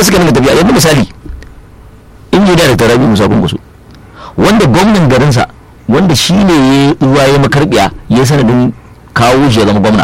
haka suka nuna tafiya yanzu misali injiniya da tarabi musa kunkusu wanda gwamnan garinsa wanda shi ne ya ruwa ya makarbiya ya sanadin kawo shi ya zama gwamna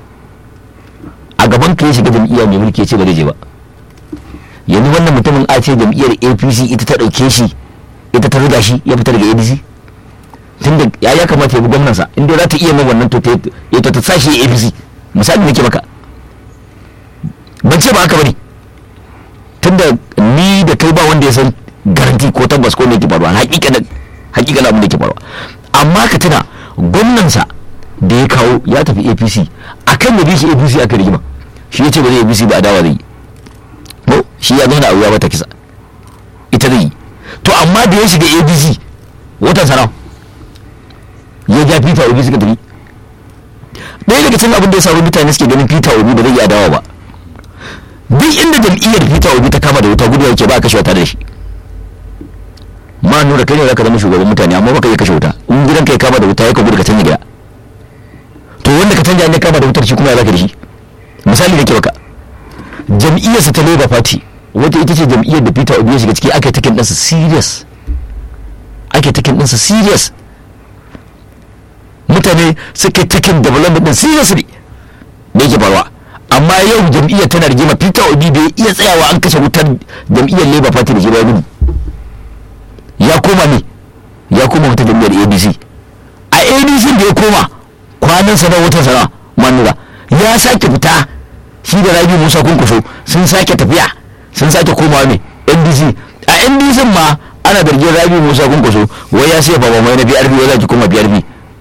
a gaban ka ya shiga jam'iyya mai mulki ya ce ba zai je ba yanzu wannan mutumin a ce jam'iyyar apc ita ta ɗauke shi ita ta riga shi ya fita daga adc tunda ya ya kamata ya bi gwamnansa inda za ta iya mai wannan to ta ita ta sashi ya apc misali nake maka ban ce ba haka bane tunda ni da kai ba wanda ya san garanti ko tabbas ko ne ke faruwa hakikanin hakikanin abin da ke faruwa amma ka tuna gwamnansa da ya kawo ya tafi apc akan da bi shi apc aka rigima shi ya ce ba zai apc ba adawa zai yi ko shi ya zauna a wuya mata kisa ita zai yi to amma da ya shiga apc watan sana ya ja peter obi suka tafi ɗaya daga cikin abin da ya samu mutane suke ganin peter obi ba zai yi adawa ba duk inda jam'iyyar peter obi ta kama da wuta gudu yake ba a kashe wata da shi ma nura kai ne zaka zama shugaban mutane amma baka iya kashe wuta in gidan kai kama da wuta ya ka gudu ka canja gida to wanda ka canja ne kama da wutar shi kuma ya zaka da shi misali nake maka jam'iyyarsa ta labour party wata ita ce jam'iyyar da peter obi ya shiga ciki ake takin ɗansa serious ake takin ɗansa serious mutane suke takin development ɗin seriously da yake faruwa amma yau jam'iyyar tana rigima peter obi bai iya tsayawa an kashe wutar jam'iyyar labour party da shi ba gudu ya koma ne ya koma wata jam'iyyar abc a abc da ya koma kwanan sana watan sana manura ya sake fita shi da rabi musa kunkusho sun sake tafiya sun sake komawa ne ndc a ndc ma ana zargin rabi musa kunkusho wai ya sai baba mai na brb wai za ki koma brb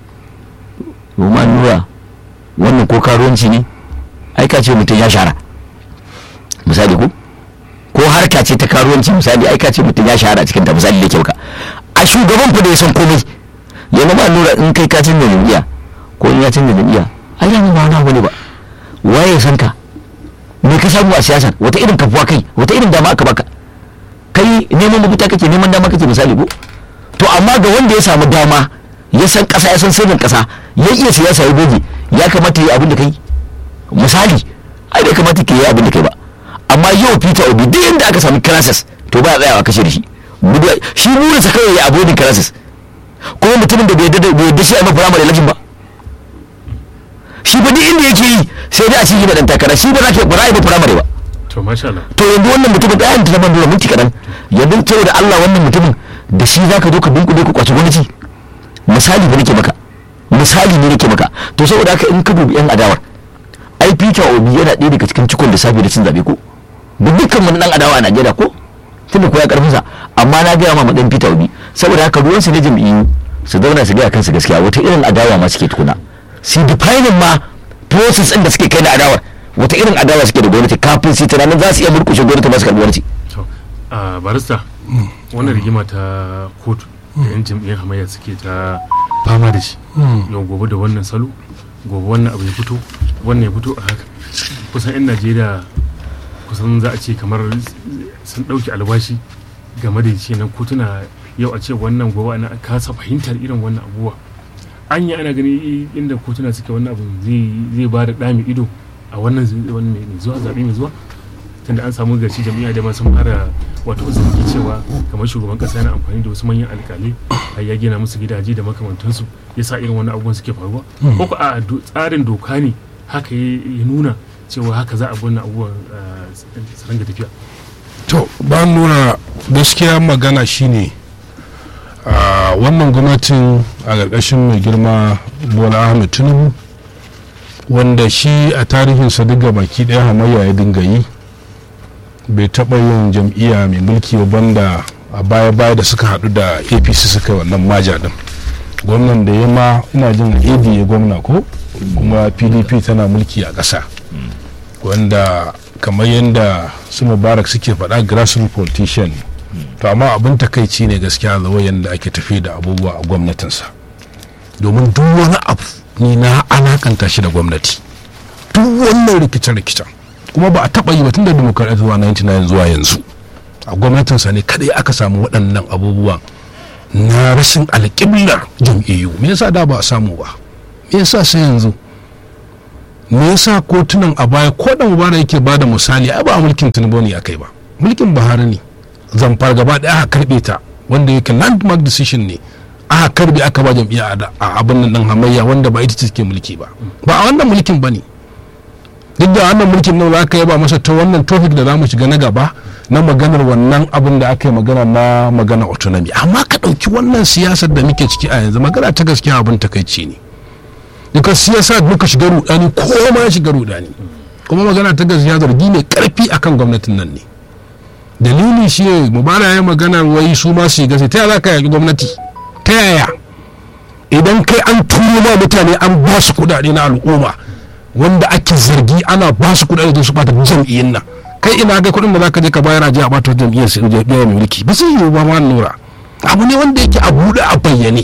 ma nura wannan ko karuwanci ne ai ka ce mutum ya shara misali ko ko harka ce ta karuwanci misali ai ka ce mutum ya shahara cikin ta misali da kyau ka a shugaban fa da ya san komai yanzu ba nura in kai ka canza jam'iyya ko in ya canza jam'iyya ai yanzu ba wani abu ne ba waye ya san ka me ka samu a siyasa wata irin kafuwa kai wata irin dama aka baka kai neman mafita kake neman dama kake misali ko to amma ga wanda ya samu dama ya san kasa ya san sirrin kasa ya iya siyasa ya goge ya kamata yi abin da kai misali ai bai kamata ke yi abin da kai ba amma yau peter obi duk inda aka sami crisis to ba a tsayawa kashe da shi shi burinsa kawai ya avoiding crisis kuma mutumin da bai yadda shi a mafi ramar election ba shi ba duk inda yake yi sai dai a cikin da dan takara shi ba za ka ba za a yi firamare ba to masha Allah to yanzu wannan mutumin da ayyanta zaman dole minti kaɗan yanzu saboda Allah wannan mutumin da shi za ka zo ka dunkule ku kwaci gwamnati misali ba nake maka misali ne nake maka to saboda haka in ka dubi yan adawar ai Peter Obi yana ɗaya daga cikin cikon lissafi da cin zabe ko da dukkan wani dan adawa a Najeriya ko tunda ko ya karfin sa amma na gaya ma madan Peter Obi saboda haka ruwan su na jam'iyyu su zauna su gaya kansu gaskiya wata irin adawa ma suke tukuna su defining ma process din da suke kai na adawar wata irin adawa suke da gwamnati kafin su tunanin za su iya murkushe gwamnati masu karɓi gwamnati to a barista wannan rigima ta kotu da yan jam'iyyar hamayya suke ta fama da shi yau gobe da wannan salo gobe wannan abu ya fito wannan ya fito a haka kusan 'yan najeriya kusan za a ce kamar sun ɗauki albashi game da ce nan kotuna yau a ce wannan gobe ana kasa fahimtar irin wannan abubuwa an yi ana gani inda kotuna suke wannan abu zai ba da ɗami ido a wannan mai zuwa zaɓe mai zuwa tunda an samu gashi jami'a da sun fara wato zargi cewa kamar shugaban kasa yana amfani da wasu manyan alkalai har ya gina musu gidaje da makamantansu ya sa irin wani abubuwan suke faruwa ko ko a tsarin doka ne haka ya nuna cewa haka za a bi wannan abubuwan su ranga tafiya to ba nuna gaskiya magana shine wannan gwamnatin a ƙarƙashin mai girma bola ahmed tinubu wanda shi a tarihinsa duk baki ɗaya hamayya ya dinga yi bai taɓa yin jam'iyya mai mulki ba banda a baya-baya da suka haɗu da apc suka yi wannan maja ɗin gwamnan da ya ma ina jin ad ya gwamna ko kuma pdp tana mulki a ƙasa wanda kamar yadda su mubarak suke faɗa grassroots politician to amma abin takaici ne gaskiya zawo yadda ake tafi da abubuwa a gwamnatinsa domin duk wani abu ni na alakanta shi da gwamnati duk wannan rikice-rikicen kuma ba a taɓa yi ba tun da demokarat zuwa 99 zuwa yanzu a gwamnatinsa ne kadai aka samu waɗannan abubuwan na rashin alƙiblar jam'iyyu me yasa da ba a samu ba me yasa sai yanzu me yasa kotunan a baya ko da mubarak yake ba da misali ai ba a mulkin tinubu ne akai ba mulkin buhari ne zamfar gaba ɗaya aka karɓe ta wanda yake landmark decision ne aka karɓe aka ba jam'iyya a abin nan ɗin hamayya wanda ba ita take mulki ba ba a wannan mulkin ba ne duk da wannan mulkin nan za ka yaba masa ta wannan topic da za mu shiga na gaba na maganar wannan abin da aka yi magana na magana autonomy amma ka ɗauki wannan siyasar da muke ciki a yanzu magana ta gaskiya abin takaici ne duka siyasa muka shiga rudani ko ma shiga rudani kuma magana ta gaskiya zargi mai karfi akan gwamnatin nan ne dalili shi ne mubara ya magana wai su ma su shiga sai ta yaya za ka yaki gwamnati ta yaya idan kai an turo ma mutane an ba su kuɗaɗe na al'umma wanda ake zargi ana ba su kuɗaɗe don su bata jam'iyyar nan kai ina ga kuɗin da za ka je ka bayar a je a bata jam'iyyar su jam'iyyar mai mulki ba sai yi ba ma nura abu ne wanda yake a buɗe a bayyane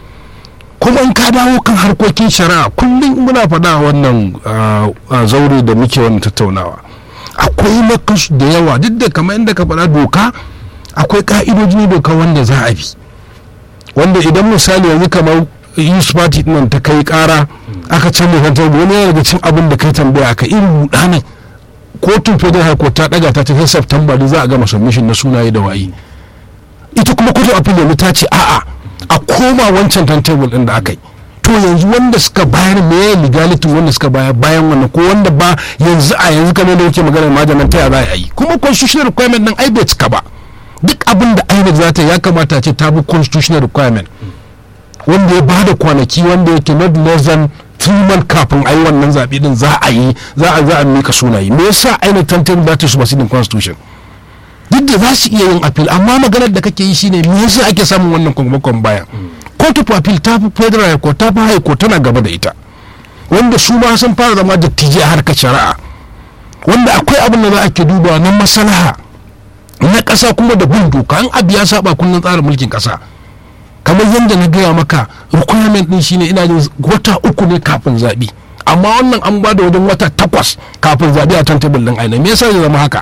kuma in ka dawo kan harkokin shari'a kullum muna faɗa wannan zaure da muke wannan tattaunawa akwai makasu da yawa duk da kamar inda ka faɗa doka akwai ka'idoji doka wanda za a bi wanda idan misali yanzu kamar youth party nan ta kai kara aka can mai kantar wani yana daga cin abin da kai tambaya ka irin rudanin kotun federal high court ta daga ta ta sai september da za a gama submission na sunaye da waye ita kuma kotun appeal ta ce a'a a koma wancan timetable din da aka yi to yanzu wanda suka bayar me legality wanda suka bayar bayan wannan ko wanda ba yanzu a yanzu kamar da yake magana majalan ta ya za a yi kuma constitutional requirement din ai bai cika ba duk abin da INEC za ta ya kamata ce ta bi constitutional requirement wanda ya bada kwanaki wanda yake not less than three months kafin a yi wannan zaɓe din za a yi za a za a mika sunayi me yasa INEC timetable ba ta superseding constitution duk da za su iya yin appeal amma maganar da kake yi shine me yasa ake samun wannan kwangmakon baya court of appeal ta fi federal court ta fi high court tana gaba da ita wanda su ma sun fara zama dattijai a harkar shari'a wanda akwai abin da za a ke duba na maslaha na ƙasa kuma da bin doka an abu ya saba kundin tsarin mulkin ƙasa kamar yadda na gaya maka requirement din shine ina jin wata uku ne kafin zaɓe amma wannan an ba da wajen wata takwas kafin zaɓe a timetable ɗin aina me yasa ya zama haka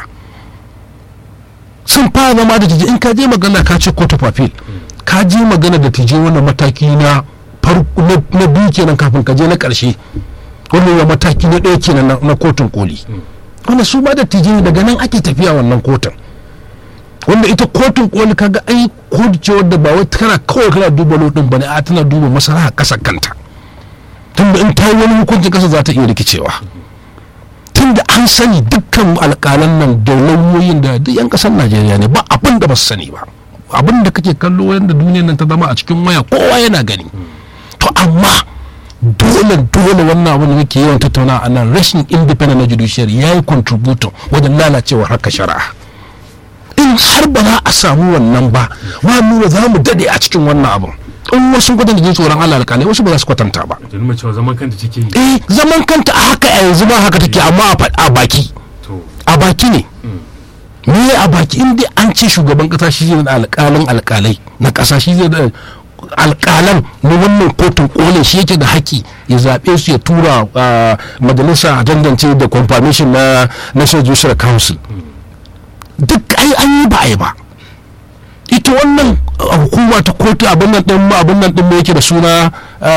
sun fara zama da tije in ka je magana ka ce court of appeal ka je magana da tije wannan mataki na na biyu kenan kafin ka je na karshe wannan ya mataki na ɗaya kenan na kotun koli wanda su ba da tije daga nan ake tafiya wannan kotun wanda ita kotun koli kaga ai kotu ce wadda ba wai kana kawai kana duba lodin bane a tana duba masalaha kasa kanta tunda in ta yi wani hukuncin kasa za ta iya rikicewa tun da an sani dukkan alƙalan nan da lauyoyin da duk 'yan ƙasar najeriya ne ba abin da ba su sani ba abin da kake kallo yadda duniyar nan ta zama a cikin waya kowa yana gani to amma dole dole wannan abin da muke yawan tattauna a nan rashin independent na judiciary ya yi contributor wajen lalacewar haka shari'a in har ba za a samu wannan ba ma nuna za mu dade a cikin wannan abin in wasu kwatanta jin tsoron Allah alƙalai wasu ba za su kwatanta ba. Da nuna cewa zaman kanta take yi. Eh zaman kanta a haka a yanzu ba haka take amma a baki. A baki ne. Me a baki in dai an ce shugaban kasa shi zai da alƙalin alƙalai na kasa shi zai da alƙalan na wannan kotun kole shi yake da haƙƙi ya zaɓe su ya tura majalisa a tantance da confirmation na national judicial council duk ai an yi ba a yi ba ita wannan hukuma ta kotu abin nan din abin nan din yake da suna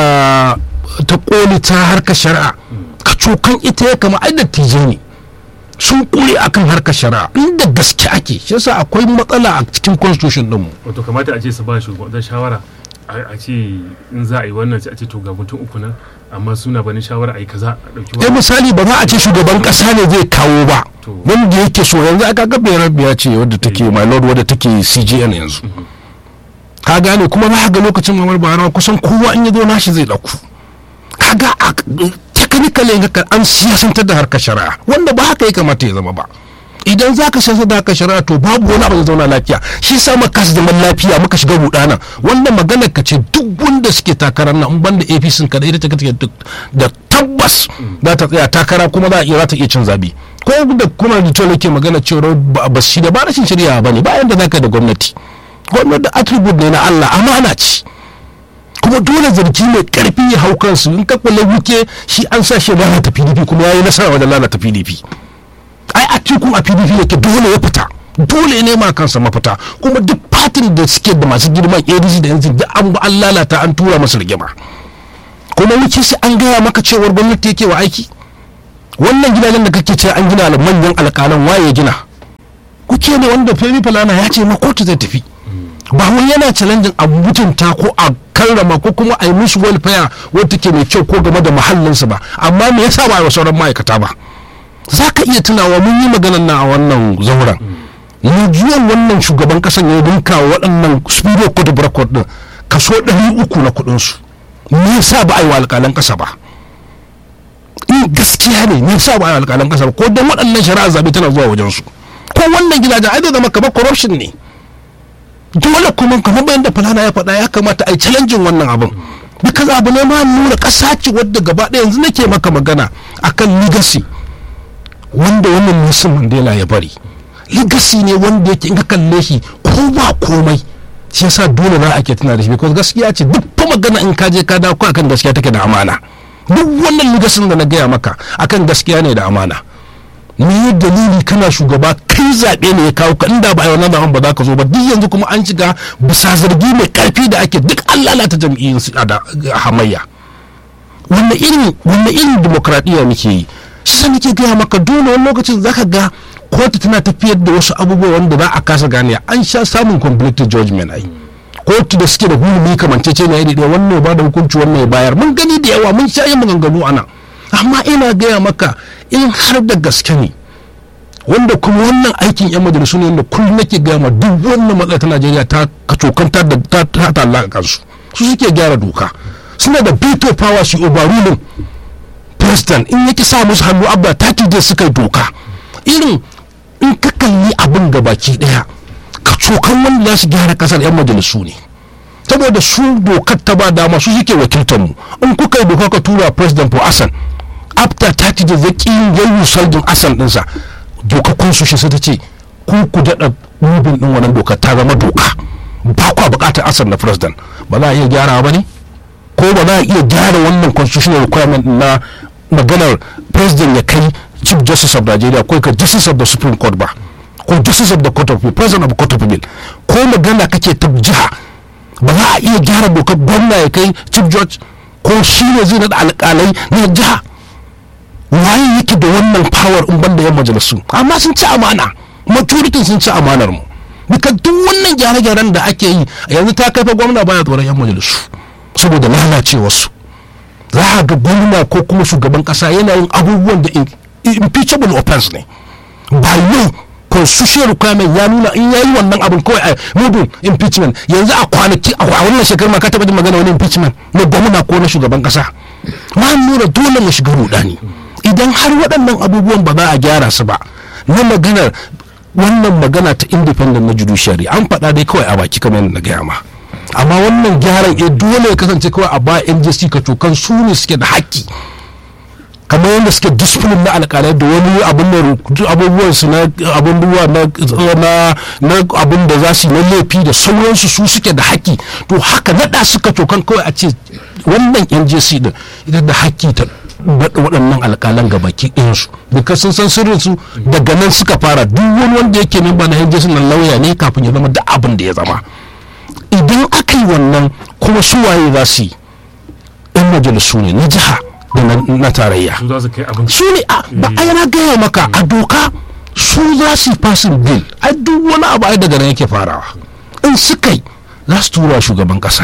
ta koli ta harkar shari'a ka cokan ita ya kama ai dattijai ne sun kure akan harkar shari'a inda gaske ake shi yasa akwai matsala a cikin constitution din mu wato kamata a ce su ba shugaban shawara a ce in za a yi wannan sai a ce to ga mutum uku nan amma suna bani shawara a yi kaza a ɗauki eh misali ba za a ce shugaban kasa ne zai kawo ba wanda yake so yanzu aka ga bayar biya ce wadda take my lord wadda take CGN yanzu ka gane kuma za ga lokacin mamar bahara kusan kowa in ya zo nashi zai dauku kaga a technically ga an siyasantar da harkar shari'a wanda ba haka ya kamata ya zama ba idan za ka siyasar da harkar shari'a to babu wani abu da zauna lafiya shi sa muka kasa zaman lafiya muka shiga rudana wanda maganar ka ce duk wanda suke takarar nan in banda APC kada ita take duk da tabbas za ta tsaya takara kuma za iya za ta iya cin zabi ko da kuma da tole ke magana cewa ba shi da ba rashin shari'a ba ne bayan da za ka da gwamnati gwamnati da attribute ne na Allah amana ce kuma dole zargi mai karfi ya hau kansu in ka kula wuke shi an sa shi lalata PDP kuma ya yi nasara wajen lalata PDP ai a cikin a pdp yake dole ya fita dole ne ma kansa mafita kuma duk fatin da suke da masu girman adc da yanzu duk an an lalata an tura masu rigima kuma wuce sai an gaya maka cewar gwamnati yake wa aiki wannan gidajen da kake cewa an gina manyan alƙalan waye ya gina kuke ne wanda femi falana ya ce ma kotu zai tafi ba wai yana challenging a mutunta ko a karrama ko kuma a yi mishi welfare wadda ke mai kyau ko game da mahallinsa ba amma me yasa ba a yi wa sauran ma'aikata ba za ka iya tunawa mun yi maganar nan a wannan zauren mujiyan wannan shugaban kasan ya dinka wa waɗannan spirit code of record din kaso ɗari uku na kuɗinsu me yasa ba a yi wa alƙalan ƙasa ba in gaskiya ne me yasa ba a yi wa alƙalan ƙasa ba ko don waɗannan shari'a zaɓe tana zuwa wajensu ko wannan gidajen ai zai zama kamar corruption ne dole kuma kamar bayan da falana ya faɗa ya kamata a yi challenging wannan abin because abu ne ma nuna ƙasa ce wadda gaba ɗaya yanzu nake maka magana akan legacy wanda wannan Nelson Mandela ya bari legacy ne wanda yake in ka kalle shi ko ba komai shi yasa dole za a ke tuna da shi because gaskiya ce duk fa magana in ka je ka dawo akan gaskiya take da amana duk wannan legacy da na gaya maka akan gaskiya ne da amana me dalili kana shugaba kai zaɓe ne ya kawo ka inda ba a yi wannan zaɓen ba za ka zo ba duk yanzu kuma an shiga bisa zargi mai ƙarfi da ake duk an lalata jam'iyyun su da hamayya wanne irin wanne irin demokradiyya muke yi shi sa nake gaya maka dole wani lokacin zaka ga kotu tana tafiyar da wasu abubuwa wanda za a kasa gane an sha samun conflicted judgment ai kotu da suke da hulumi kamantacce ne iri ɗaya wannan ba da hukunci wannan ya bayar mun gani da yawa mun sha yin maganganu ana amma ina gaya maka in har da gaske ne wanda kuma wannan aikin yan majalisu ne wanda kullum nake gaya ma duk wannan matsala ta najeriya ta kacokanta da ta ta talaka kansu su suke gyara doka suna da veto power shi overruling president in yake sa musu hannu abba ta je suka yi doka irin in ka kalli abin gabaki daya kacokan wanda za su gyara kasar yan majalisu ne saboda su dokar ta ba dama su suke wakiltar mu in kuka yi doka ka tura president for asan after 30 days zai ƙi yin saldin asan dinsa doka constitution sai ta ce ku ku daɗa rubin ɗin wannan doka ta zama doka ba kwa buƙatar asan na president ba za a iya gyara ba ne ko ba za a iya gyara wannan constitutional requirement na maganar president ya kai chief justice of nigeria ko ka justice of the supreme court ba ko justice of the court of appeal president of the court of appeal ko magana kake ta jiha ba za a iya gyara dokar gwamna ya kai chief judge ko shi ne zai naɗa alƙalai na jiha waye yake da wannan power in banda yan majalisu amma sun ci amana majority sun ci amanar mu duka duk wannan gyare-gyaren da ake yi yanzu ta kai fa gwamna baya tsoron yan majalisu saboda lalacewarsu za a ga gwamna ko kuma shugaban kasa yana yin abubuwan da impeachable offense ne ba yau constitutional requirement ya nuna in yayi wannan abin kawai a mudun impeachment yanzu a kwanaki a wannan shekarar ma ka taba jin magana wani impeachment na gwamna ko na shugaban kasa ma nuna dole mu shiga rudani idan har waɗannan abubuwan ba za a gyara su ba na maganar wannan magana ta independent na judiciary an faɗa dai kawai a baki kamar yadda na gaya ma amma wannan gyaran ya dole ya kasance kawai a ba njc ka tokan su ne suke da haƙƙi kamar yadda suke discipline na alƙalai da wani abin da abubuwan su na abubuwa na na abin da za su na laifi da sauransu su suke da haƙƙi to haka naɗa suka tokan kawai a ce wannan njc din ita da haƙƙi ta waɗannan alƙalan ga baki ɗinsu duka sun san sirrin su daga nan suka fara duk wani wanda yake memba na njc nan lauya ne kafin ya zama da abin da ya zama idan aka yi wannan kuma su waye za su yi yan majalisu ne na jiha da na tarayya su za su kai abin su ne ba a yana gaya maka a doka su za su yi fasin bil a duk wani abu ai daga nan yake farawa in suka yi za su tura shugaban kasa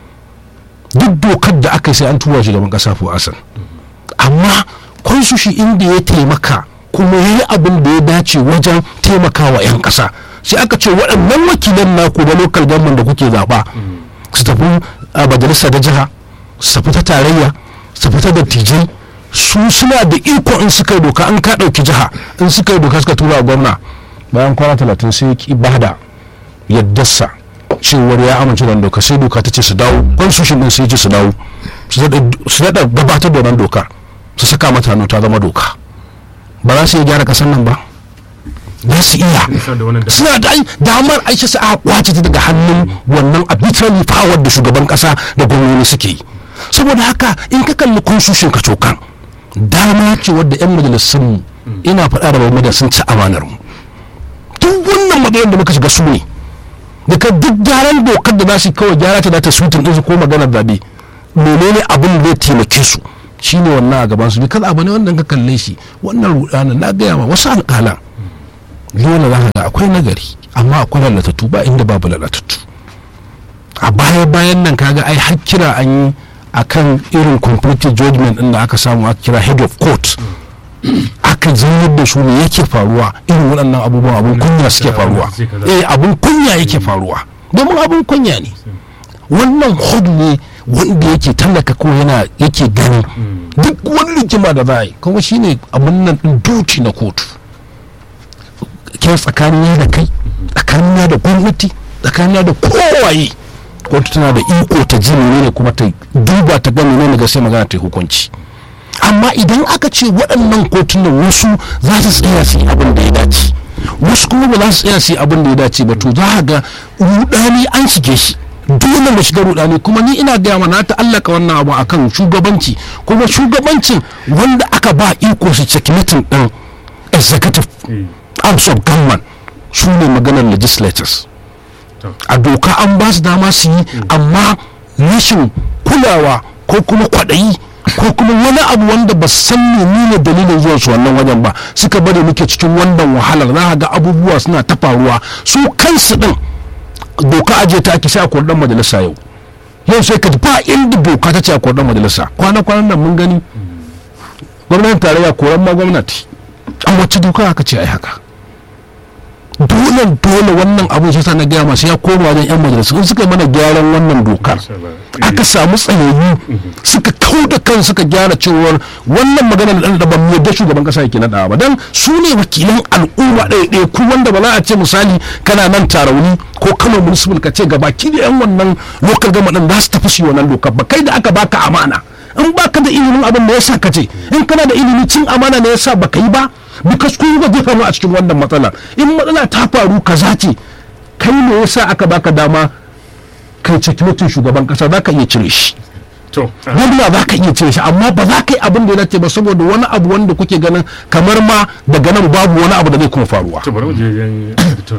duk dokar da aka yi sai an tura shugaban kasa ko asan amma kwansu inda ya taimaka kuma ya yi abin da ya dace wajen taimakawa 'yan kasa sai aka ce waɗannan wakilan naku da lokal government da kuke zaɓa su tafi a majalisa da jiha su tafi ta tarayya su tafi ta dattijai su suna da iko in suka yi doka an ka ɗauki jiha in suka yi doka suka tura gwamna bayan kwana talatin sai ya ki bada yaddarsa cewar ya amince da doka sai doka ta ce su dawo constitution din sai ce su dawo su daɗa gabatar da wannan doka su saka mata hannu ta zama doka ba za su iya gyara ƙasar nan ba za su iya suna da damar aisha su a kwace ta daga hannun wannan arbitrary power da shugaban kasa da gwamnati suke yi saboda haka in ka kalli constitution ka cokan dama ce wadda yan majalisun ina faɗa da bai sun ci amanar mu duk wannan maganar da muka shiga su ne daga duk gyaran dokar da za su kawai gyara ta da ta sutin ɗinsu ko maganar zaɓe menene abin da zai taimake su shine wannan a gaban su bi kada abu ne wanda ka kalle shi wannan rudanin na gaya ma wasu alƙalan dole za ka ga akwai nagari amma akwai lalatattu ba inda babu lalatattu a baya bayan nan kaga ai har kira an yi akan irin complete judgment din da aka samu aka kira head of court aka zaunar da su ne yake faruwa irin waɗannan abubuwan abun kunya suke faruwa eh abun kunya yake faruwa domin abun kunya ne wannan hod ne wanda yake tallaka ko yana yake gani duk wani rigima da za a yi kuma shine abun nan din duty na kotu ke tsakanin da kai tsakanin da gwamnati tsakanin da kowaye kotu tana da iko ta ji ne kuma ta duba ta gani ne ga sai magana ta yi hukunci amma idan aka ce waɗannan kotunan wasu za su tsaya su yi abin da ya dace wasu kuma ba za su tsaya su yi abin da ya dace ba to za a ga rudani an shige shi dole mu shiga rudani kuma ni ina gaya mana ta allaka wannan abu akan shugabanci kuma shugabancin wanda aka ba iko su checkmating din executive arms of government su ne maganar legislators a doka an ba su dama su yi amma rashin kulawa ko kuma kwaɗayi ko kuma wani abu wanda ba san ne dalilin zuwan su wannan wajen ba suka bari muke cikin wannan wahalar za ga abubuwa suna ta faruwa su kansu din doka aje ta ake sai a kurdan majalisa yau yau sai ka ba inda doka ta ce a kurdan majalisa kwana kwanan nan mun gani gwamnatin tarayya koran ma gwamnati an wacce doka aka ce ai haka dole dole wannan abin shi na gaya masu ya koma wajen yan majalisu in suka mana gyaran wannan dokar aka samu tsayayyu suka kau da kan suka gyara cewar wannan magana da da ban yadda shugaban kasa yake naɗa ba dan su ne wakilan al'umma ɗaya ɗaya ku wanda ba za a ce misali kana nan tarauni ko kano municipal ka ce gabaki da yan wannan local government za su tafi su wannan dokar ba kai da aka baka amana in baka da ilimin abin da yasa ka ce in kana da ilimi cin amana ne yasa baka yi ba because kun ga jefa mu a cikin wannan matsala in matsala ta faru kaza ce kai ne yasa aka baka dama kai cikin shugaban kasa za ka iya cire shi wanda za ka iya cire shi amma ba za ka yi abin da ya dace ba saboda wani abu wanda kuke ganin kamar ma daga nan babu wani abu da zai kuma faruwa to bari mu je yan editor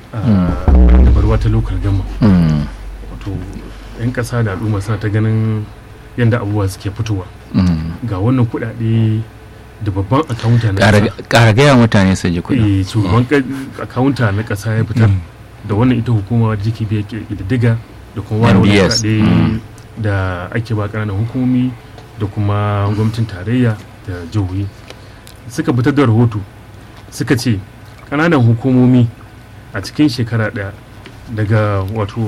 da barwa ta lokal gama wato yan kasa da al'umma suna ta ganin yadda abubuwa suke fitowa ga wannan kuɗaɗe da babban akawunta na ƙara gaya mutane su ji kuɗi shugaban akawunta na ƙasa ya fitar da wannan ita hukuma da take biya ƙididdiga da kuma wani wani kuɗaɗe da ake ba ƙananan hukumomi da kuma gwamnatin tarayya da jihohi suka fitar da rahoto suka ce ƙananan hukumomi a cikin shekara ɗaya daga wato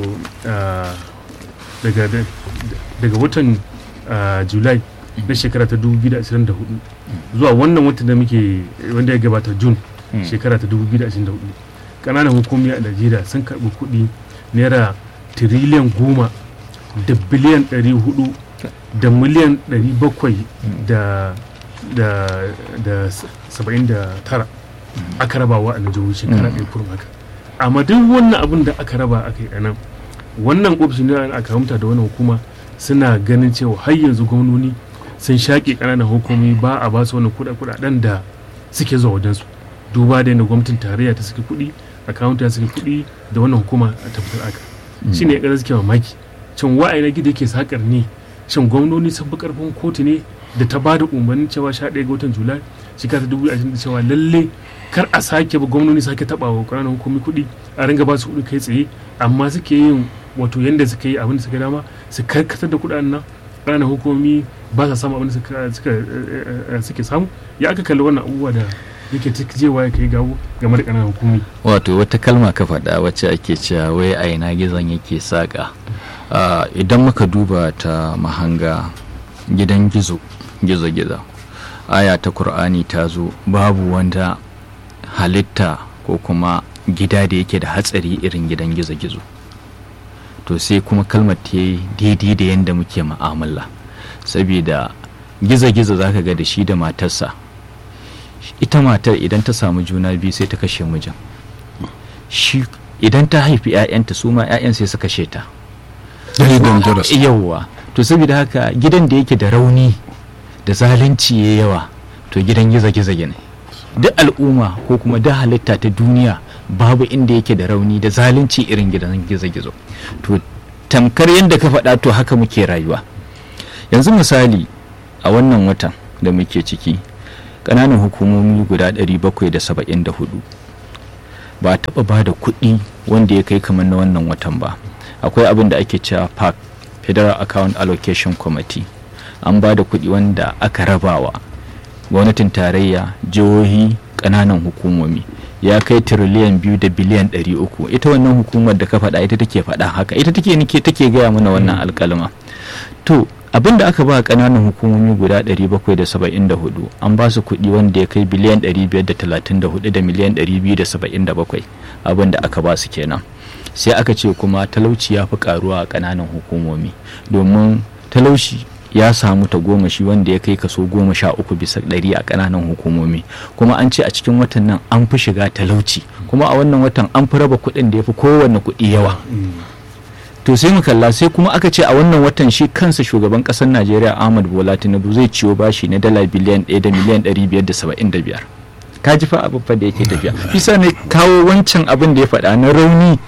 daga watan julai na shekara ta 2024 zuwa wannan watan da muke wanda ya gabata jun shekara ta 2024 ƙananan hukumi a najeriya sun karɓi kuɗi naira tiriliyan goma da biliyan 400 da miliyan 700 da da da 79 aka raba wa a jihohi shekara ɗaya kurum haka amma duk wannan abin da aka raba aka yi nan wannan ofishin da aka hamta da wannan hukuma suna ganin cewa har yanzu gwamnoni sun shaƙe ƙananan hukumi ba a ba su wani kuɗaɗen da suke zuwa wajensu duba da yadda gwamnatin tarayya ta suke kuɗi akawunta ya suke kuɗi da wannan hukuma a tabbatar aka shi ne ya suke mamaki shin wa'ayi na gida yake sakar ne shin gwamnoni sun fi ƙarfin kotu ne da ta ba da umarnin cewa sha ɗaya ga watan julai shekara ta dubu ashirin da cewa lalle kar a sake ba gwamnoni sake taɓa wa ƙananan hukumi kuɗi a ringa ba su kuɗi kai tsaye amma suke yin wato yanda suka yi abin da suka dama su karkatar da kuɗaɗen nan ƙananan hukumi ba sa samu abin da suke samu ya aka kalli wannan abubuwa da yake jewa ya kai gawo game da ƙananan hukumi wato wata kalma ka faɗa wacce ake cewa wai a ina gizon yake saƙa idan muka duba ta mahanga gidan gizo gizo gizo aya ta kur'ani ta zo babu wanda halitta ko kuma gida da yake da hatsari irin gidan gizo gizo to sai kuma kalmar ta yi daidai da yadda muke ma'amala saboda gizo-gizo za ka ga da shi da matarsa ita matar idan ta samu juna biyu sai ta kashe mijin shi idan ta haifi 'ya'yanta su ma 'ya'yan sai su kashe ta yawwa to saboda haka gidan da yake da rauni da zalunci ya yawa to gidan gizo-gizo ne duk al'umma ko kuma duk halitta ta duniya babu inda yake da rauni da zalunci irin gidan gizo-gizo to tamkar yadda ka faɗa to haka muke rayuwa yanzu misali a wannan watan da muke ciki ƙananan hukumomi guda 774 ba a taɓa ba da kuɗi wanda ya kai kamar na wannan watan ba akwai abin da ake cewa pac federal account allocation committee an ba da kuɗi wanda aka rabawa gwamnatin tarayya jihohi ƙananan hukumomi ya kai tiriliyan biyu da biliyan ɗari uku ita wannan hukumar da ka faɗa ita take faɗa haka ita take nike take gaya mana wannan alƙalma to abin da aka ba ƙananan hukumomi guda 774 an ba su kuɗi wanda ya kai biliyan 534 da miliyan 277 abin da aka ba su kenan sai aka ce kuma talauci ya fi karuwa a ƙananan hukumomi domin talauci ya samu tagomashi wanda ya kai kaso goma sha uku bisa ɗari a ƙananan hukumomi kuma an ce a cikin watan nan an fi shiga talauci kuma a wannan watan an fi raba kuɗin da ya fi kowanne kuɗi yawa to sai mu kalla sai kuma aka ce a wannan watan shi kansa shugaban ƙasar najeriya ahmad bola tinubu zai ciwo bashi na dala biliyan ɗaya da miliyan ɗari biyar da saba'in da biyar ka ji fa abin fa da yake tafiya bisa ne kawo wancan abin da ya faɗa na rauni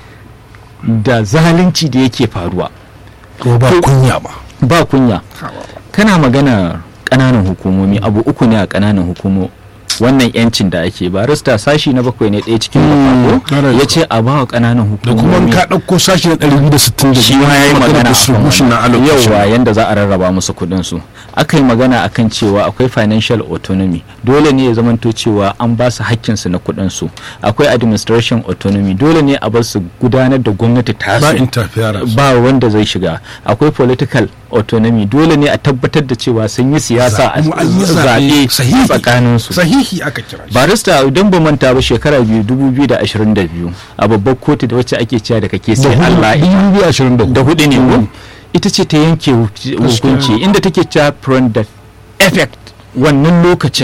da zalunci da yake faruwa ko ba kunya ba ba kunya kana magana ƙananan hukumomi abu uku ne a ƙananan hukumo wannan yancin da ake barista sashi na bakwai ne ɗaya cikin bakwai ya ce a ba wa ƙananan da kuma hukumomi ka ɗauko sashi na 260 shi ma ya yi magana distribution na akan allocation yawa yanda za a rarraba musu kuɗin su aka yi magana akan cewa akwai financial autonomy dole ne ya zamanto cewa an ba su hakkin su na kuɗin su akwai administration autonomy dole ne a bar su gudanar da gwamnati ta ba interference ba wanda zai shiga akwai political autonomy dole ne a tabbatar da cewa sun yi siyasa a Kuma an yi zaɓe zaɓe sahihi. tsakanin su sahihi aka kira shi barista idan ba manta ba shekara biyu 2022 a babbar kotu da wacce ake cewa da kake sai Allah ita 2024 da hudu ne ko ita ce ta yanke hu- hukunci inda take cewa from the effect wannan lokacin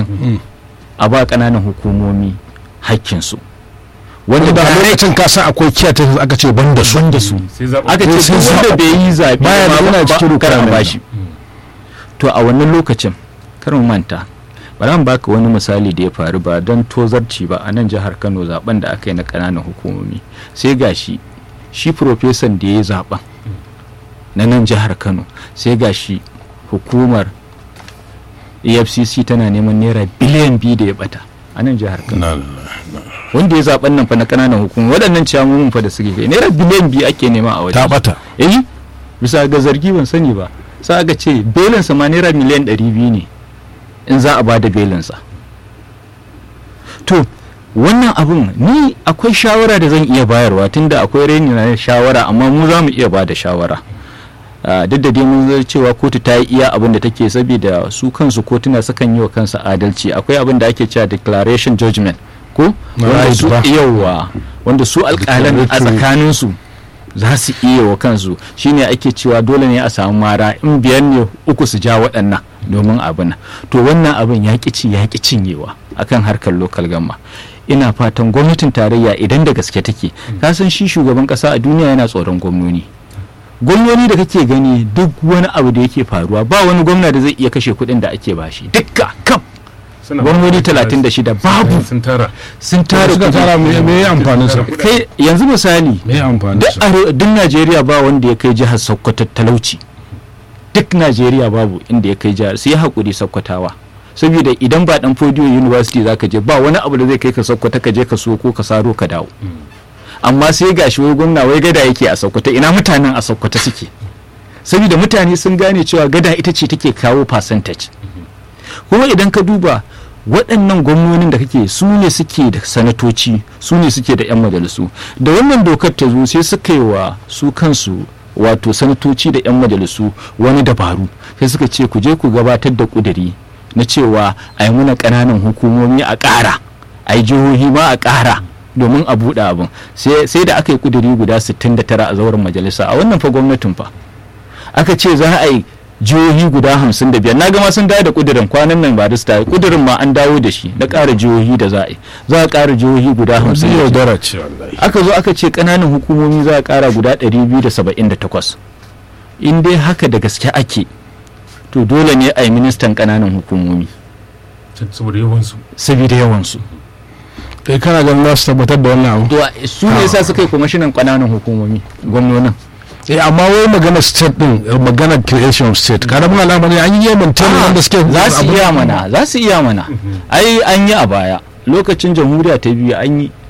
a ba ƙananan hukumomi hakkinsu wanda wanda da a lokacin ka san akwai kiyata aka ce ban da su da su sai zaɓa aka ce sun duk wanda zaɓa- bai yi zaɓe baya ba- da yana ba- cikin kar a requirement. bashi to a wannan lokacin kar mu manta bari an baka wani misali da ya faru ba don tozarci ba a nan jihar Kano zaben da aka yi na ƙananan hukumomi sai gashi shi profesan da ya yi zaben na nan jihar Kano sai gashi hukumar EFCC tana neman naira biliyan biyu da ya bata a nan jihar Kano Na- wanda ya zaben nan fa na ƙananan hukumomi waɗannan ciyamomin fa da suke kai naira biliyan biyu ake nema a wajen ta bata eh bisa ga zargi ban sani ba sai aka ce belinsa ma naira miliyan 200 ne in za a ba da belinsa to wannan abun ni akwai shawara da zan iya bayarwa tunda akwai raini na shawara amma mu za mu iya ba da shawara Ah, duk da dai mun zai cewa kotu ta yi iya abin da take saboda su kansu kotuna sukan yi wa kansu adalci akwai abin da ake cewa declaration judgment ko Na wanda right su ba. yawa wanda su alƙalan a Declaratory. tsakaninsu za su iya wa kansu shine ake cewa dole ne a samu mara in biyar ne uku su ja waɗannan domin abin to wannan abin ya ƙi ci ya ƙi cinyewa akan harkar lokal gamma ina fatan gwamnatin tarayya idan da gaske take ka san shi shugaban ƙasa a duniya yana tsoron gwamnoni gwamnoni da kake gani duk wani abu da yake faruwa ba wani gwamna da zai iya kashe kuɗin da ake bashi dukka kam suna gwamnoni ba- 36 babu sun tara sun tara suka kuɗi. tara me me ya amfanin sa kai yanzu misali me ya amfanin duk sa are- duk najeriya ba wanda ya kai jihar sokoto talauci duk najeriya babu inda ya kai jihar sai haƙuri sokotawa saboda idan ba dan fodiyo university za ka je ba wani abu da zai kai ka sokoto ka je ka so ko ka saro ka dawo amma sai gashi wai gwamna wai gada yake a sokoto ina mutanen a sokoto suke saboda mutane sun gane cewa gada ita ce take kawo percentage kuma idan ka duba waɗannan gwamnonin da kake su ne suke da sanatoci su ne suke da 'yan majalisu da wannan dokar ta zo sai suka yi wa su kansu wato sanatoci da 'yan majalisu wani dabaru sai suka ce ku je ku gabatar da ƙuduri na cewa a yi muna ƙananan hukumomi a ƙara a yi jihohi ma a ƙara domin a buɗe abin sai sai da aka yi ƙuduri guda 69 a zauren majalisa a wannan fa gwamnatin fa aka ce za a yi jihohi guda hamsin da biyar na gama sun dawo da kudirin kwanan nan ba da su kudirin ma an dawo da shi na ƙara jihohi da za a yi za a ƙara jihohi guda hamsin sun da biyar. yaudara ce wallahi aka zo aka ce ƙananan hukumomi za a ƙara guda 278 in dai haka da gaske ake to dole ne a yi ministan ƙananan hukumomi saboda yawansu saboda yawansu kai kana ganin za su tabbatar da wannan abu to su ne sa suka yi kwamishinan ƙananan hukumomi gwamnonin eh amma wai magana state din eh, magana creation of state karamin al'amari an yi yaman tana wanda suke za su abu- iya mana za su iya mana ai an yi a baya lokacin jamhuriya ta biyu an yi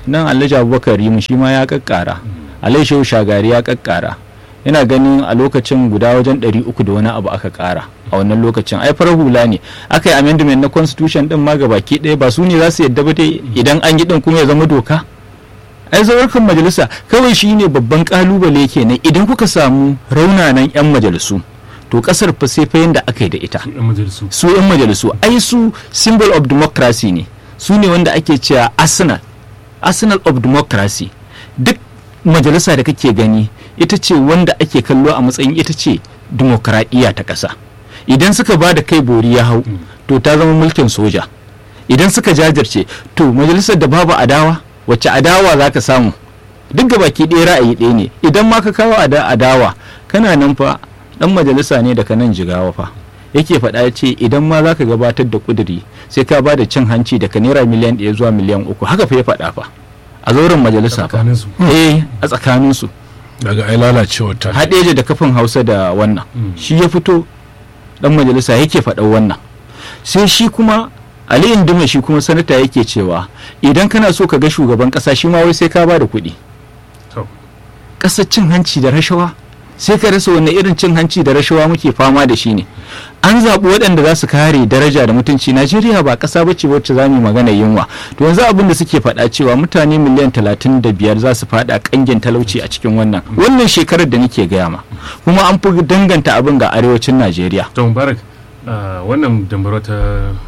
nan alhaji abubakar rimu shi ma ya kakkara alhaji shehu shagari ya kakkara yana ganin a lokacin guda wajen 300 da wani abu aka kara a wannan lokacin ai farar hula ne aka yi amendment na constitution din ma baki ɗaya ba su ne za su yadda ba dai idan an yi din kuma ya zama doka ai zawarkan majalisa kawai shi ne babban kalubale kenan idan kuka samu raunanan 'yan majalisu to kasar fa sai fa yanda aka yi da ita su yan majalisu su 'yan majalisu ai su symbol of democracy ne su ne wanda ake cewa arsenal arsenal of democracy duk majalisa da kake gani ita ce wanda ake kallo a matsayin ita ce dimokuraɗiyya ta ƙasa idan suka ba da kai bori ya hau to ta zama mulkin soja idan suka jajirce to majalisar da babu adawa wacce adawa za ka samu duk ga baki ɗaya ra'ayi ɗaya ne idan ma ka kawo ada- adawa kana nan fa ɗan majalisa ne daga nan jigawa fa yake faɗa ya ce idan ma za ka gabatar da ƙuduri sai ka ba da cin hanci daga naira miliyan ɗaya zuwa miliyan uku haka fa ya faɗa fa a zauren majalisa fa tsakaninsu eh a tsakaninsu daga ai lalacewar ta haɗeje da kafin hausa da wannan shi ya fito dan majalisa yake faɗa wannan sai shi kuma ali indima shi kuma sanata yake cewa idan kana so ka ga shugaban ƙasa shi ma wai sai ka ba da kuɗi to ƙasar cin hanci da rashawa sai ka rasa wanne irin cin hanci da rashawa muke fama da shi ne an zaɓi waɗanda za su kare daraja da mutunci najeriya ba ƙasa ba ce wacce za mu yi magana yunwa to yanzu abin da suke faɗa cewa mutane miliyan talatin da biyar za su faɗa ƙangin talauci a cikin wannan wannan shekarar da nake gaya ma kuma an fi danganta abin ga arewacin najeriya to mubarak ah, wannan dambarwa ta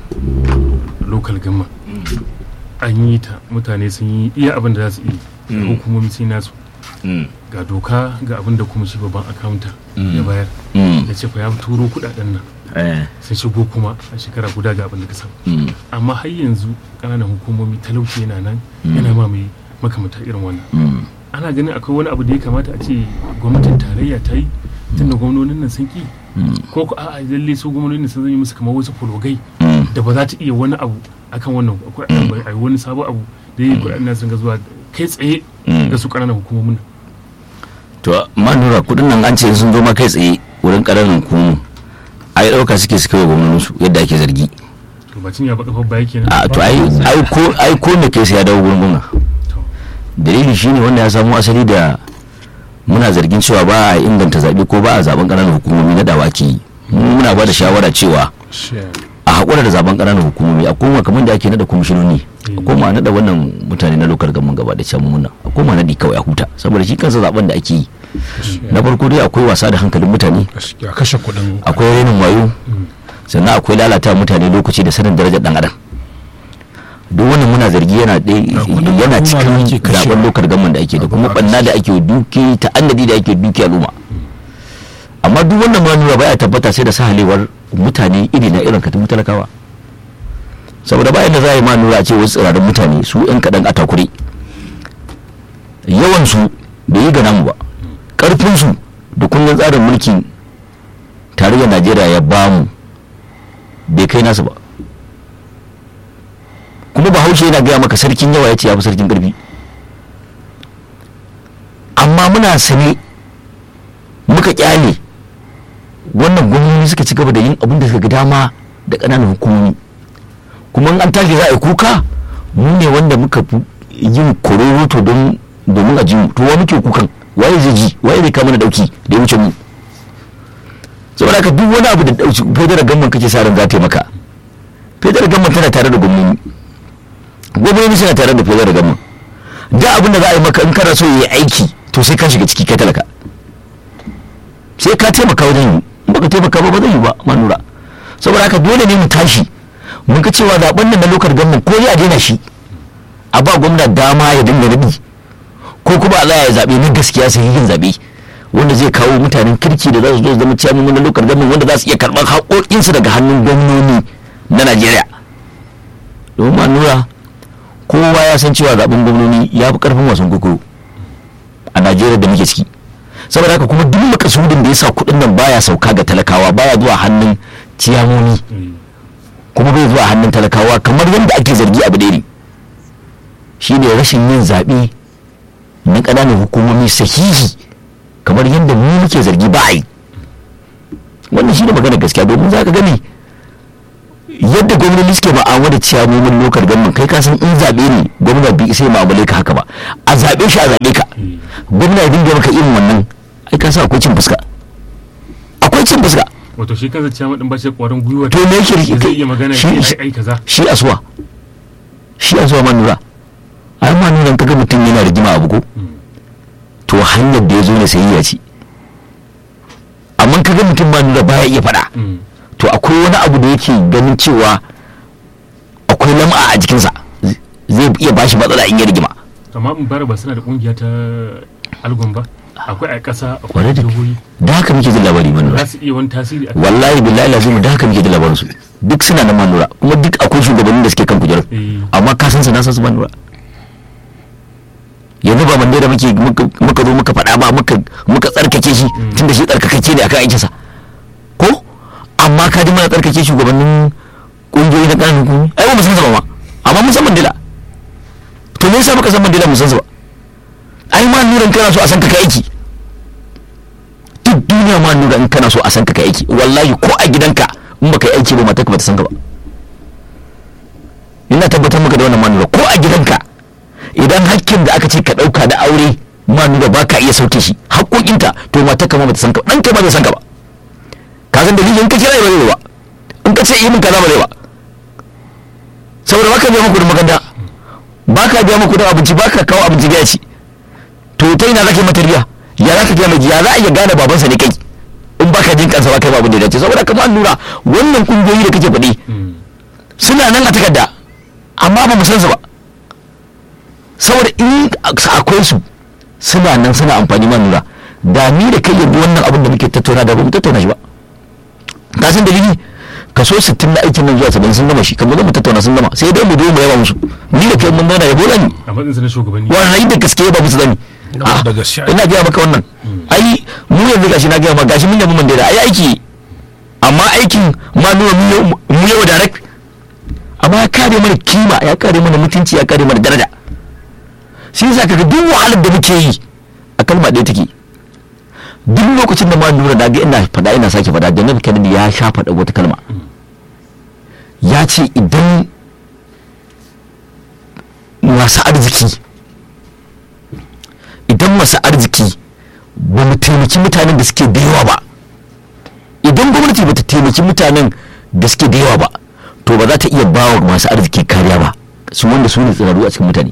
local gama an yi ta mutane sun yi iya abin da za su iya hukumomi sun yi nasu ga doka ga abin da kuma shi babban akawunta ya bayar ya ce fa ya turo kudaden nan sun shigo kuma a shekara guda ga abin da ka samu amma har yanzu ƙananan hukumomi talauci yana nan yana ma mai makamata irin wannan ana ganin akwai wani abu da ya kamata a ce gwamnatin tarayya ta yi tunda gwamnonin nan sun ki ko ko a'a lalle su gwamnonin sun zama musu kamar wasu fulogai da ba za ta iya wani abu akan wannan akwai a wani sabon abu da ya yi kuɗaɗen nan sun ga zuwa kai tsaye ga su ƙananan hukumomin nan to manura kudin nan an ce sun zo ma kai tsaye wurin ƙananan hukumu a yi ɗauka suke suka yi gwamnatin su yadda ake zargi to ba cin ya baka baya kenan a to ai ai ko ai ko me kai sai ya dawo gurin gwamna to dalili shine wanda ya samu asali da muna zargin cewa ba a inganta zaɓe ko ba a zaben ƙananan hukumomi na dawaki mu muna ba da shawara cewa a haƙura da zaben ƙananan hukumomi a koma kamar da ake nada kwamishinoni a koma a nada wannan mutane na lokar gaban gaba da can muna a koma nadi kawai a huta saboda shi kansa zaben da ake yi na farko dai akwai wasa da hankalin mutane ya kashe kuɗin akwai renin wayo sannan akwai lalata mutane lokaci da sanin darajar dan adam duk wannan muna zargi yana ɗaya kudin yana al'umma da ake cikin kashewa. zaben lokar gaman da ake da kuma banna da ake duki ta'annadi da ake duki al'umma amma duk wannan ma nuna baya tabbata sai da sahalewar mutane iri na irin katibu talakawa saboda bayan da za a yi ma nura a ce wasu tsirarin mutane su yan kaɗan a takure yawan su bai yi ga namu ba ƙarfin su da kundin tsarin mulkin tarayyar najeriya ya bamu bai kai nasu ba kuma bahaushe yana gaya maka sarkin yawa ya ce ya fi sarkin ƙarfi amma muna sane muka kyale wannan gwamnati suka ci gaba da yin abin da suka ga dama da ƙananan hukumomi kuma in an tashi za a yi kuka mu ne wanda muka fi yin kororoto don domin a ji mu to wa muke kukan waye zai ji waye zai kama na dauki da ya wuce mu saboda haka duk wani abu da dauki federal gamman kake sa ran za ta yi maka federal gamman tana tare da gwamnati gwamnati suna tare da federal gamman da abin da za a yi maka in kana so ya yi aiki to sai ka shiga ciki kai talaka sai ka taimaka wajen yi in baka taimaka ba ba zai yi ba manura saboda haka dole ne mu tashi mun ga cewa zaben nan na lokar gwamnati ko ya daina shi a ba gwamna dama ya dinga nabi ko kuma Allah ya zabe na gaskiya sai yin zabe wanda zai kawo mutanen kirki da za su zo su zama ciyamomin na lokar gwamnati wanda za su iya karɓar haƙoƙinsu daga hannun gwamnoni na Najeriya domin manura kowa ya san cewa zaben gwamnoni ya fi karfin wasan koko a Najeriya da muke ciki saboda haka kuma duk makasudin da ya sa kuɗin nan baya sauka ga talakawa baya zuwa hannun ciyamoni kuma bai zuwa hannun talakawa kamar yadda ake zargi abu ɗaya ne shi ne rashin yin zaɓe na ƙananan hukumomi sahihi kamar yadda mu muke zargi ba a yi wannan shi ne magana gaskiya domin za ka gani yadda gwamnati suke ma'amala da ciyamomin lokal gwamnan kai kasan in zaɓe ne gwamna bi sai ma'amale ka haka ba a zaɓe shi a zaɓe ka gwamna ya dinga maka irin wannan ai ka sa akwai cin fuska akwai cin fuska wato shi kansa ciyaman din ba shi da kwarin gwiwa to me yake da rike zai iya magana shi shi ai ai kaza shi asuwa shi asuwa ma nura ai ma nura kaga mutum yana rigima abu ko to hanyar da ya zo ne sai ya ci amma kaga mutum ma nura baya iya faɗa Mm. to akwai wani abu da yake ganin cewa akwai lam'a a jikinsa zai iya bashi matsala in ya rigima amma in bara ba suna da kungiya ta algon ba akwai a ƙasa akwai Kwarai a da jihohi da haka muke jin labari manura za su iya wani tasiri a wallahi billahi lazim da haka muke jin labarin su duk suna nan manura kuma duk akwai shugabannin da suke kan kujerar Eh. amma ka san su na san su manura yanzu ba mande da muke muka- muka zo muka faɗa ba muka muka tsarkake shi tunda shi tsarkakake ne akan aikinsa ko amma ka ji mana tsarkake shugabannin kungiyoyi na ƙananan hukumi ai ba mu san su ba ma amma mun san mandela to me yasa muka san mandela mun san su ba ai ma nuran kana so a san ka kai aiki duk duniya ma nura in kana so a san ka kai aiki wallahi ko a gidanka in baka yi aiki ba matarka bata san ka ba ina tabbatar maka da wannan manura ko a gidanka idan hakkin da aka ce ka dauka da aure manura ba ka iya sauke shi haƙoƙinta to matarka ma bata san ka ɗanka ma bai san ka ba ka san dalilin in ka kira ba zai ba in ka ce yi min kaza ba zai ba saboda baka biya muku da maganda baka biya muku da abinci baka kawo abinci gaya ci to ta ina zaka yi mata riya ya zaka gaya mai ya za a iya gane babansa ne kai in baka jin kansa ba kai babu da ya dace saboda kamar lura wannan kungiyoyi da kake faɗi Mm. suna nan a takarda amma ba mu san su ba saboda in akwai su suna nan suna amfani ma lura da ni da kai yanzu wannan abin da muke tattauna da ba mu tattauna shi ba ka san dalili kaso 60 na aikin nan zuwa 70 sun gama shi kamar mu tattauna sun gama sai dai mu zo mu yaba musu ni da kai mun zauna yabo zani a matsayin sa na shugabanni wannan da gaske ba musu zani Gaba da gaske. ina gaya maka wannan ai mu yanzu gashi na gaya maka gashi mun yabi mandela ai aiki amma aikin ma nuna mu yau- mu yau direct amma ya kare mana kima ya kare mana mutunci ya kare mana daraja shi yasa kaga duk wahalar da muke yi a kalma ɗaya take duk lokacin da ma nura na ga ina faɗa ina sake faɗa da nabi kennedy ya sha faɗa wata kalma ya ce idan masu arziki idan masu arziki ba mu taimaki mutanen da suke da yawa ba idan gwamnati ba ta taimaki mutanen da suke da yawa ba to ba za ta iya ba wa masu arziki kariya ba su wanda su ne tsiraru a cikin mutane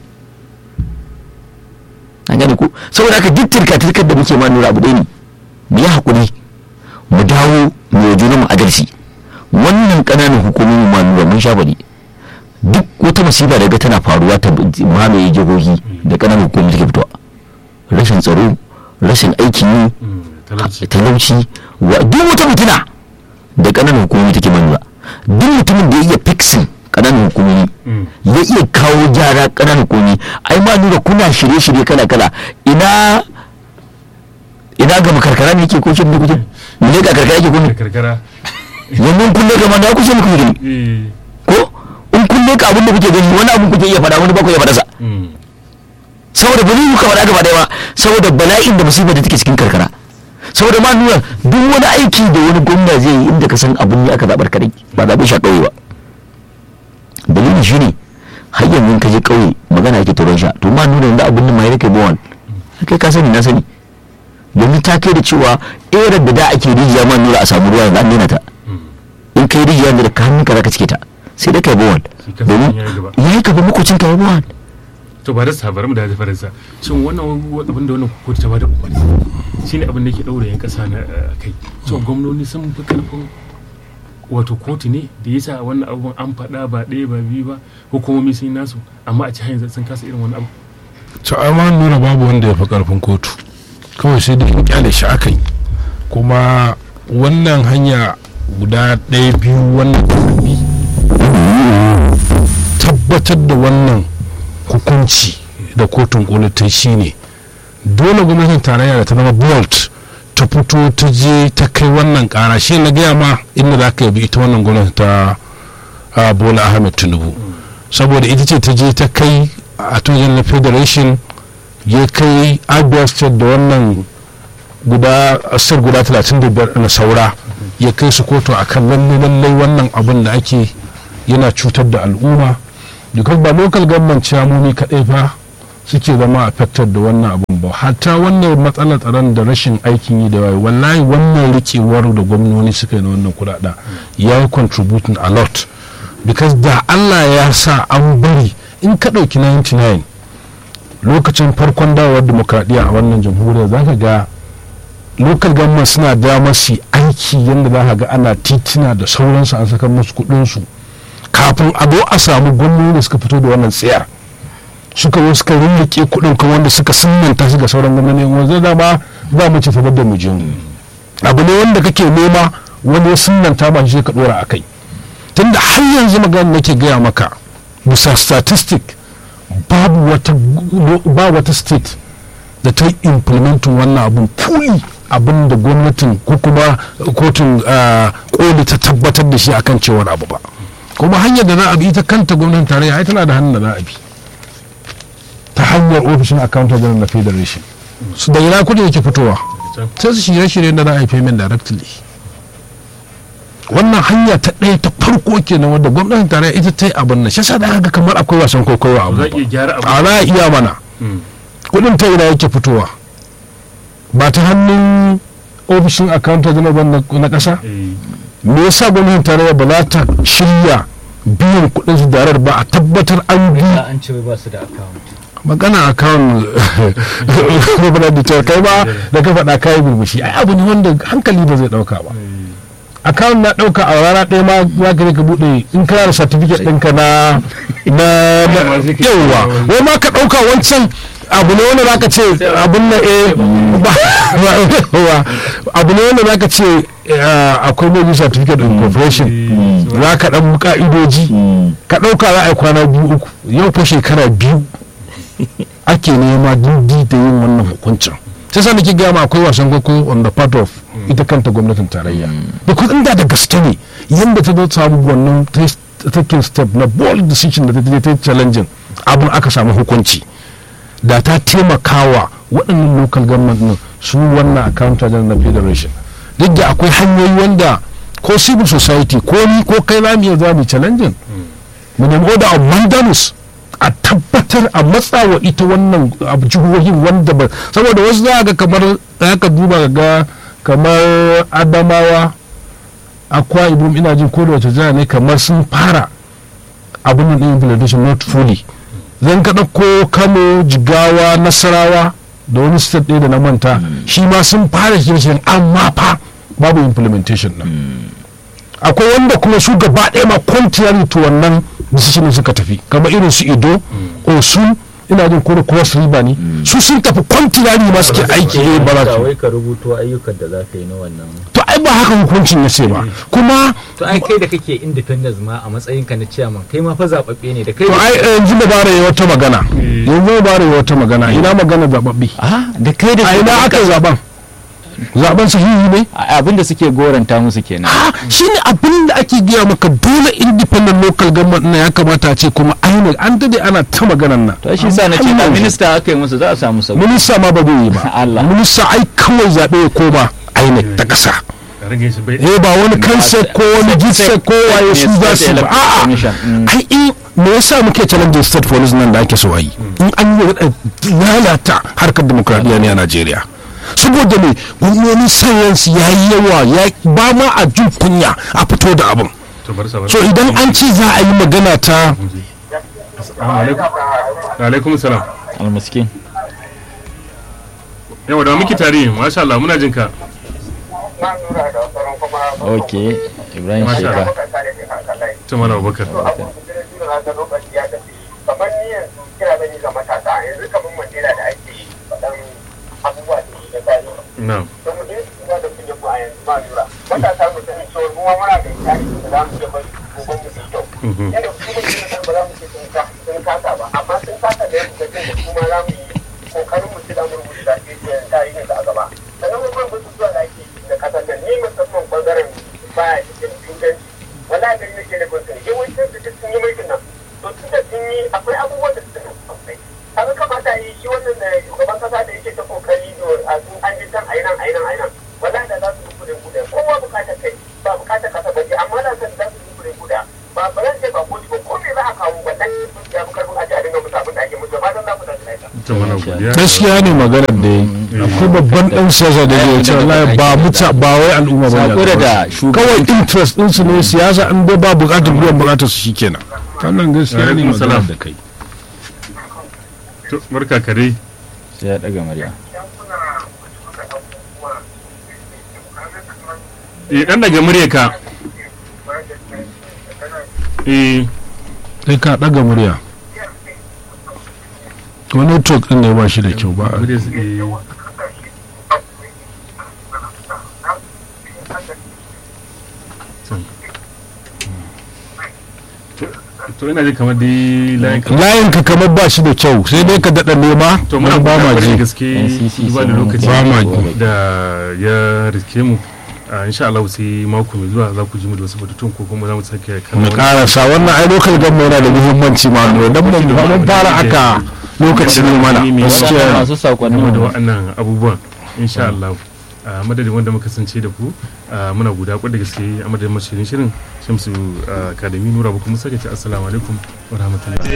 an gane ku saboda haka duk tirka-tirkar da muke ma nura abu ɗaya ne mu yi haƙuri mu dawo mu yi junanmu adalci wannan ƙananan hukumomin ma nura mun sha bari duk wata musiba daga tana faruwa ta mamaye jihohi da ƙananan hukumomi take fitowa rashin tsaro rashin aikin yi Mm. talauci talauci wa duk wata mutuna da ƙananan hukumomi take manuwa duk mutumin da ya iya fixin ƙananan hukumomi Mm. ya iya kawo gyara ƙananan hukumomi ai ma nuna kuna shirye-shirye kala-kala ina ina ga makarkara ne yake ko shin da kuke mu ne ga karkara yake ko da ne karkara yanzu in kunne ga mana kusa muku gani eh ko in kunne ka abin da kuke gani wani abin kuke iya faɗa wani ba ku iya faɗa sa Mm. saboda ba zai yi kamar gaba ɗaya ba saboda bala'in da musibar da take cikin karkara saboda ma nuna duk wani aiki da wani gwamna zai yi inda ka san abin ne aka zaɓar kadai ba zaɓe shi a ƙauye ba dalilin shi ne har yanzu in ka je ƙauye magana yake turon sha to ma nuna yanzu abin nan ma ya rike bawan kai ka sani na sani domin ta kai da cewa erar da da ake rijiya ma nuna a samu ruwa yanzu an daina ta in kai rijiya da ka hannunka za ka cike ta sai dai kai bawan Shi kansa domin ya yi gaba. ya yi gaba makocin ka ya bawan to ba da sabar mu da faransa shin wannan abin da wannan kotu ta bada umarni shine abin da yake daure yan kasa na eh, kai to gwamnoni sun fi karfin wato kotu ne da yasa wannan abubuwan an faɗa ba ɗaya ba biyu ba hukumomi sun yi nasu amma a ci hanyar sun kasa irin wani abu to amma nuna babu wanda ya fi karfin kotu kawai sai dai in kyale shi aka yi kuma wannan hanya guda ɗaya biyu wannan karbi tabbatar da wannan hukunci da kotun koli ta shi ne dole gwamnatin tarayya da ta zama bolt ta fito ta je ta kai wannan kara shi na gaya ma inda za ka yabi ita wannan gwamnati ta ah, bola ahmed tinubu saboda ita ce ta je ta kai a na federation ya kai abia state da wannan guda state guda 35 na saura ya kai su kotu a kan lalle lallai wannan abin da ake yana cutar da al'umma because ba local government ciyamomi kaɗai fa suke zama affected da wannan abun ba hatta wannan matsalar tsaron da rashin aikin yi da waye wallahi wannan rikewar da gwamnoni suka yi na wannan kuɗaɗen ya yi contributing a lot because da allah ya sa an bari in ka ɗauki 99 lokacin farkon dawowar demokradiyya a wannan jamhuriyar za ka ga local government suna damar su aiki yadda za ka ga ana titina da sauransu an saka musu kuɗinsu kafin a zo a samu gwamnoni da suka fito da wannan tsayar suka zo suka rinrike kuɗin kan wanda suka sunanta su ga sauran gwamnati wanzu da ba za mu ci tabar da mu je abu ne wanda kake nema wani ya sunanta ba shi ka dora a kai tunda har yanzu magana nake gaya maka bisa statistic babu wata ba wata state da ta implementin wannan abun fully abin da gwamnatin ko kuma kotun koli ta tabbatar da shi akan cewar abu ba kuma hanyar da za a bi ita kanta gwamnatin tarayya ai tana da hannun da za a bi ta hanyar ofishin accountant general na federation su da ina kudi yake fitowa sai su shirye-shirye da za a yi payment directly wannan hanya ta ɗaya ta farko kenan wadda gwamnatin tarayya ita ta yi abin nan shi yasa da haka kamar akwai wasan kwaikwayo a za a iya gyara abu a za a iya mana Mm. kudin ta ina yake fitowa ba ta hannun ofishin accountant general ba na- na ƙasa Eh, me yasa gwamnatin tarayya ba za ta shirya biyan kudin su darar ba a tabbatar an bi an ce ba su da account magana a kan rubunar da cewa kai ba da ka faɗa kayi burbushi ai abu ne wanda hankali ba zai ɗauka ba akawun na ɗauka a rana ɗaya ma za ka je ka buɗe in kana da certificate ɗinka na na na- yawwa wai ma ka ɗauka wancan abu ne wanda zaka ce abun na eh ba ba- abu ne wanda zaka ce eh, akwai mai certificate of incorporation za ka ɗan ka'idoji ka ɗauka za a yi kwana biyu uku yau fa shekara biyu ake nema dindi da yin wannan hukuncin sai sa nake gaya ma akwai wasan kwaikwayo on the part of ita kanta gwamnatin tarayya because inda da gaske ne yadda ta zo samu wannan ta- taking step na bold decision da ta je ta yi challenging abin aka samu hukunci da ta taimakawa waɗannan local government ɗin su wannan accountant na federation duk da akwai hanyoyi wanda ko civil society ko ni ko kai za mu iya za mu yi challenging mu nemi order of mandamus a tabbatar a matsawa ita wannan abu jihohin wanda ba saboda wasu za ga kamar za ka duba ga kamar adamawa akwa ibom ina jin ko da wace jiha ne kamar sun fara abin nan din implementation not fully zan ka ɗauko kano jigawa nasarawa da wani state ɗaya da na manta shi ma sun fara shirye amma fa babu implementation nan akwai wanda kuma su gaba ɗaya ma contrary to wannan decision suka tafi kamar irin su ido osun ina jin ko cross river ne su sun tafi contrary ma suke aiki eh ba za su wai ka rubuto ayyukan da za ka yi na wannan to ai ba haka hukuncin ya ce ba kuma to ai kai da kake independence ma a matsayinka na chairman kai ma fa zababbe ne da kai to ai yanzu da bara yi wata magana yanzu da bara yi wata magana ina magana zababbi a da kai da a ina aka yi zaben zaben sahihi ne abin da suke goranta musu kenan a shine abin da ake gaya maka dole independent local government na ya kamata a ce kuma ainihin an dade ana ta maganan nan to shi sa na ce Har da yanzu. minista aka yi musu za a samu sauki minista ma ba zai yi ba Allah. minista ai kawai zaɓe ya koma INEC ta ƙasa ka rage shi bai eh ba wani kansa ko wani gitsa ko waye su za su ba a'a ai in me yasa muke challenge state police nan da ake so a yi in an yi wadda lalata harkar demokradiyya ne a Najeriya saboda me gwamnoni sayansu ya yi yawa ya ba ma a jin kunya a fito da abin to bar sa bar so idan an ce za a yi magana ta assalamu alaikum wa alaikum salam almaskin yawa da muke tare masha Allah muna jin ka ok ibrahim Masha sheka Allah. to mana Abubakar kamar ni yanzu kira zan yi ga matasa yanzu kamar mandela da ake faɗan abubuwa da shi na tarihi na'am to mu je su ba da kunya mu a yanzu ma lura matasa mu sani cewa mu ma muna da tarihi da za mu iya bari gobe mu su kyau Mhm. yadda su ba su san ba za mu ce sun ka- sun kasa ba amma sun kasa da yadda da da kuma za mu yi kokarin mu ci za mu rubuta tarihin da a gaba sannan mu kuma su zuwa da ake yi da kasar nan ni musamman bangaren baya cikin inganci wala da nake da kun sani yawancin su duk sun yi mulkin nan to tun da sun yi akwai abubuwan da suka sosai kaga kamata yi shi wannan da shugaban kasa da yake ta kokari da a sun an ji can a yi nan a yi nan a yi nan wala da za su yi kudin kudin kowa bukatar kai ba bukatar kasa ba ce amma da san za su yi kudin kuda ba ba zan ce ba to mana godiya gaskiya ne maganar da yi akwai babban dan siyasa da zai ce wallahi ba muta ba wai al'umma ba sako ne da kawai interest din su ne siyasa an dai ba bukatar biyan bukatar su shikenan wannan gaskiya ne Alaikum maganar salam. da kai to barka ka dai sai ya daga murya eh dan daga murya ka eh sai ka daga murya to network din ne ba shi da kyau ba murya su eh to ina ji kamar dai layin ka layin ka kamar ba shi da kyau sai dai ka daɗa nema to muna wani ba ma da ji gaske NCC ba da sun lokaci ba ma ji. da ya riske mu a insha Allah sai mako mai zuwa za ku ji mu da wasu batutun ko kuma za mu sake kan na karasa wannan ai local government yana da muhimmanci ma ne dan mun mun fara aka lokaci ne mana gaskiya masu sakonnin game da mu waɗannan abubuwan insha Allah a madadin wanda muka kasance da ku a, muna guda kwa da gaske a madadin mashirin shirin shamsu akademi nura ba kuma sake ce assalamu alaikum wa rahmatullahi